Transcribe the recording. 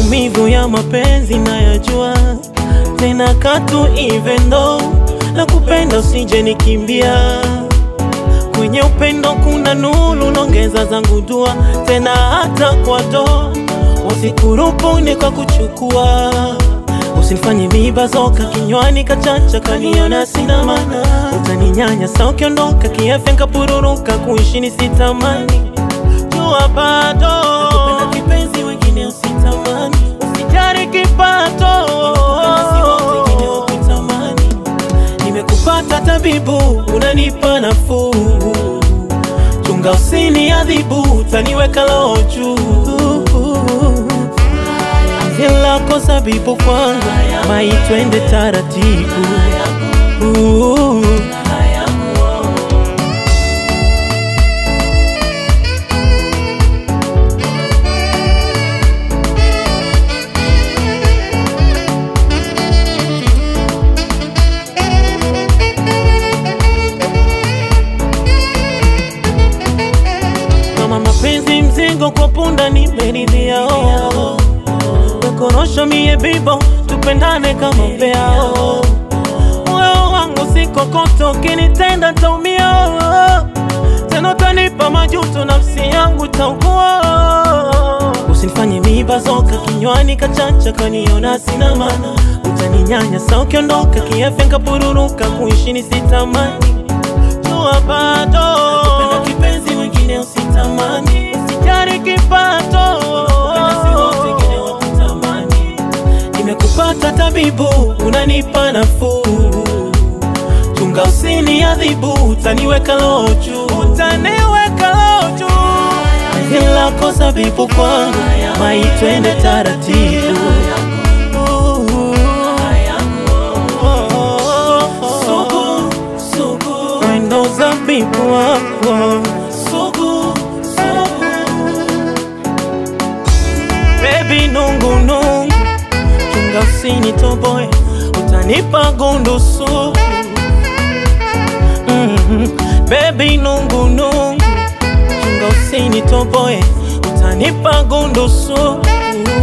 maumivu ya mapenzi nayajua tena katu even though na kupenda usije nikimbia kwenye upendo kuna nuru nongeza zangu dua tena hata kwa do wasikurupuni kwa kuchukua usinifanye mibazoka kinywani kachacha kaniona sina maana utaninyanya sa ukiondoka kiafya nkapururuka kuishi ni sitamani jua bado nakupenda kipenzi wengine usitamani usijari kipato wengine wakutamani nimekupata tabibu unanipa nafuu chunga usini adhibu utaniweka roho juu lako zabibu kwangu mai twende taratibu Ooh. kama mapenzi mzigo kwa punda nimeridhia oh. Wekorosho mie bibo tupendane kama peao moyo wangu sikokoto ukinitenda taumia tena utanipa majuto nafsi yangu taugua usinifanye mibazoka kinywani kachacha kaniona sina maana utaninyanya sa ukiondoka kiafya nkapururuka kuishi ni sitamani jua bado nakupenda kipenzi wengine usitamani usijari kipato wengine wakutamani nimekupata tabibu unanipa nafuu chunga usini adhibu utaniweka roho juu utaniweka roho juu lako zabibu kwangu mai twende taratibu Sugu, sugu, wendo zabibu wako sugu, sugu. Baby nungu nungu, chunga usinitoboe, utanipa gundu sugu. Mhm. Baby nungu nungu, chunga usinitoboe, utanipa gundu sugu.